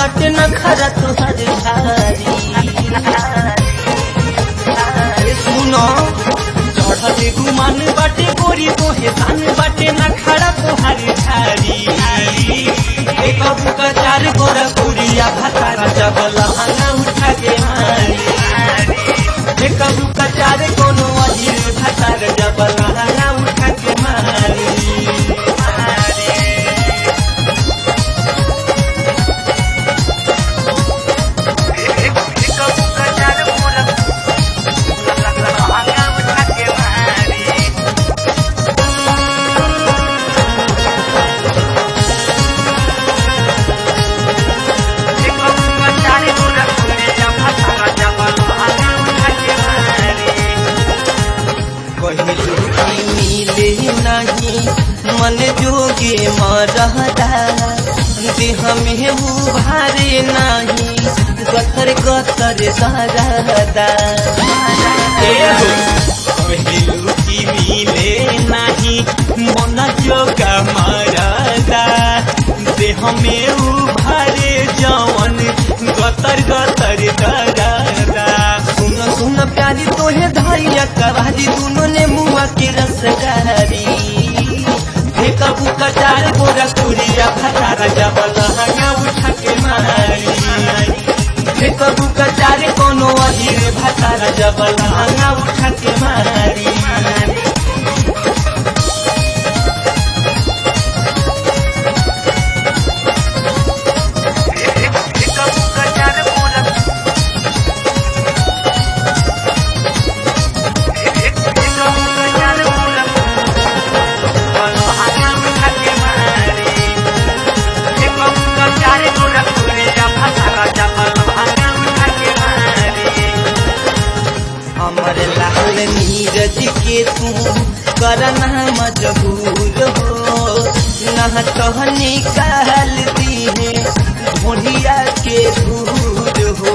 बाटे न खरा तुहर भारी अरे सुनो चढ़ले गुमान बाटे गोरी तोहे धान बाटे न खरा तुहर झारी एक अबू का चार गोरा पुरिया भतारा जबल हना उठा के मारी एक अबू का चार कोनो अजीर भतार जबल हना उठा के मारी कहलू कि मिले नहीं मन जोगे मरहदा देह में उभारे नहीं गतर गतर सहरदा कहलू कि मिले नहीं मन जोगा मरहदा देह में उभारे जवन गतर गतर दरदा सुन सुन प्यारी तोहे धैया कवारी दुनो ने मुआ के रसगारी हे कबू कचार गोरा तुरिया भतारा जबल हंगा उठा के मारी हे कबू कचार कोनो अधीर भतारा जबल हंगा उठा के मारी हमर लाल नीरज के तू करना मजबूर हो न तो निकाल दी है ढोलिया के दूर हो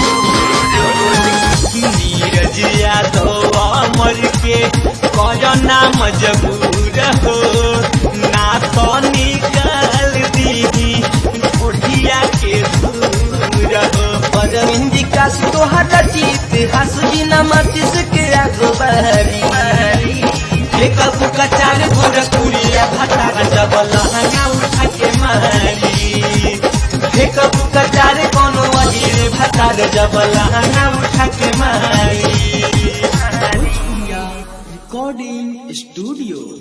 नीरज यादव अमर के करना मजबूर हो ना तो निकाल दी ढोलिया के दूर हो अरविंद का तोहरा जीत हंसी न मतिस के आगो बहरी एक अबू का चार गोरा कुरिया भतारा जबल हंगा उठा के मारी एक अबू का चार कोनो अजीर भतार जबल हंगा उठा के मारी recording studio